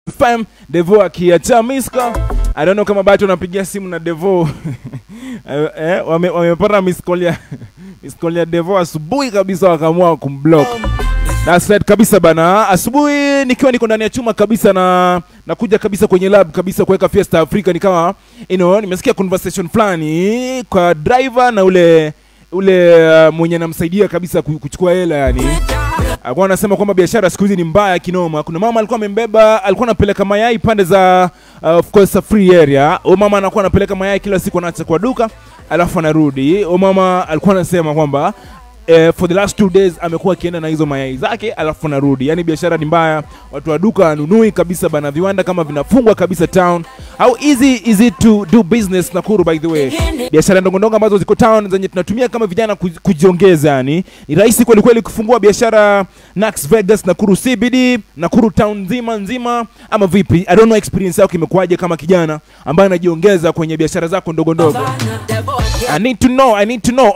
FM Devo akiacha miska. I don't know kama bado wanapigia simu na Devo eh, eh, wame- wamepata miss call ya miss call ya Devo asubuhi kabisa, wakaamua kumblock. That's right kabisa bana. Asubuhi nikiwa niko ndani ya chuma kabisa na nakuja kabisa kwenye lab kabisa kuweka Fiesta Africa, ni kama you know, nimesikia conversation fulani kwa driver na ule ule uh, mwenye anamsaidia kabisa ku- kuchukua hela yani alikuwa anasema kwamba biashara siku hizi ni mbaya kinoma. Kuna mama alikuwa amembeba, alikuwa anapeleka mayai pande za uh, of course a free area. Huyo mama anakuwa anapeleka mayai kila siku, anaacha kwa duka alafu anarudi. Huyo mama alikuwa anasema kwamba eh, for the last two days amekuwa akienda na hizo mayai zake alafu anarudi. Yani biashara ni mbaya, watu wa duka wanunui kabisa bana, viwanda kama vinafungwa kabisa town. How easy is it to do business Nakuru by the way? Biashara ndogo ndogo ambazo ziko town zenye tunatumia kama vijana kuj- kujiongeza, yani ni rahisi kweli kweli kufungua biashara Nax Vegas, Nakuru CBD, Nakuru town nzima nzima, ama vipi? I don't know experience yako imekuwaje kama kijana ambaye anajiongeza kwenye biashara zako ndogo ndogo. I need to know, I need to know.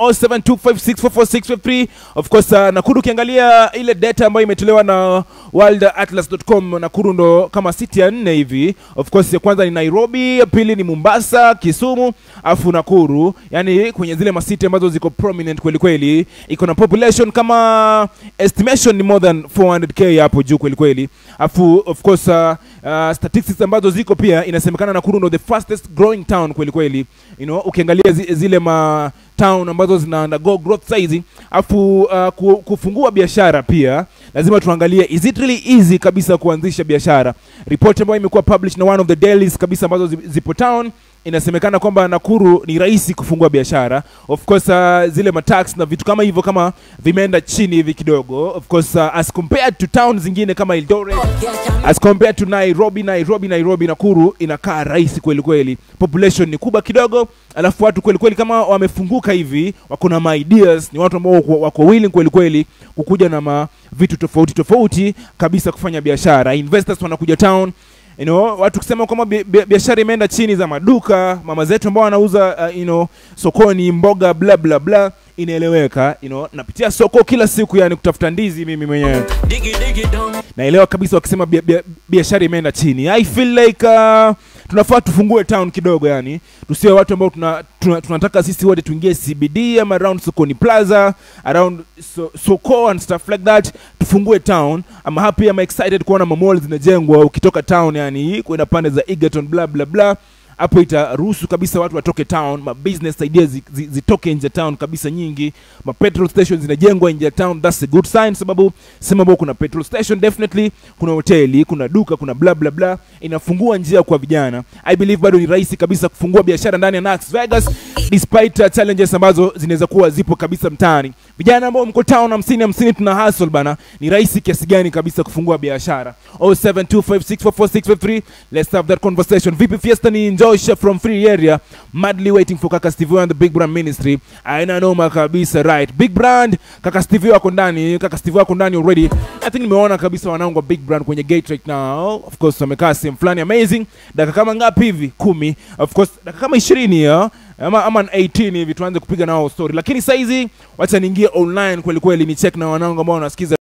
0725644653. Of course, uh, Nakuru ukiangalia ile data ambayo imetolewa na worldatlas.com, Nakuru ndo kama city ya nne hivi. Of course, ya kwanza ni Nairobi, ya pili ni Mombasa, Kisumu, afu Nakuru. Yani kwenye zile masiti ambazo ziko prominent kweli kweli, iko na population kama estimation ni more than 400k hapo juu kweli kweli. Afu of course uh, uh, statistics ambazo ziko pia inasemekana Nakuru ndo the fastest growing town kweli kweli. You know, ukiangalia zi, zile ma town ambazo zina undergo growth size afu uh, ku, kufungua biashara pia lazima tuangalie is it really easy kabisa kuanzisha biashara report ambayo imekuwa published na one of the dailies kabisa ambazo zi- zipo town inasemekana kwamba Nakuru ni rahisi kufungua biashara of course uh, zile matax na vitu kama hivyo kama vimeenda chini hivi kidogo of course uh, as compared to town zingine kama Eldoret as compared to Nairobi, Nairobi, Nairobi, Nakuru inakaa rahisi kweli kweli. Population ni kubwa kidogo, alafu watu kweli kweli kama wamefunguka hivi, wako na ma ideas, ni watu ambao wako, wako willing kweli kweli kukuja na ma vitu tofauti tofauti kabisa kufanya biashara. Investors wanakuja town You know, watu kusema kwamba bi- bi- biashara imeenda chini za maduka, mama zetu ambao wanauza uh, you know, sokoni mboga bla bla bla, inaeleweka. You know, napitia soko kila siku yani kutafuta ndizi mimi mwenyewe naelewa kabisa wakisema bia- bia- biashara imeenda chini i feel like uh, tunafaa tufungue town kidogo yani tusiwe watu ambao tuna, tuna, tunataka sisi wote tuingie cbd ama around sokoni plaza around so, soko and stuff like that tufungue town ama happy ama excited kuona mamall zinajengwa ukitoka town yani kwenda pande za egerton bla bla bla hapo itaruhusu kabisa watu watoke town ma business ideas zi- zi- zitoke nje ya town kabisa nyingi ma petrol stations zinajengwa nje ya town that's a good sign sababu sema ambao kuna petrol station definitely kuna hoteli kuna duka kuna bla bla bla inafungua njia kwa vijana i believe bado ni rahisi kabisa kufungua biashara ndani ya Nax Vegas despite uh, challenges ambazo zinaweza kuwa zipo kabisa mtaani vijana ambao mko town hamsini hamsini tuna hustle bana ni rahisi kiasi gani kabisa kufungua biashara 0725644653 let's have that conversation vipi fiesta ni njosha from free area madly waiting for kaka Stevie and the big brand ministry aina noma kabisa right big brand kaka Stevie wako ndani kaka Stevie wako ndani already i think nimeona kabisa wanangu wa big brand kwenye gate right now of course wamekaa sehemu fulani amazing dakika kama ngapi hivi kumi of course dakika kama ishirini ya ama, ama 18 hivi tuanze kupiga nao story lakini saizi wacha niingie online kweli kweli ni check na wanangu ambao wanasikiza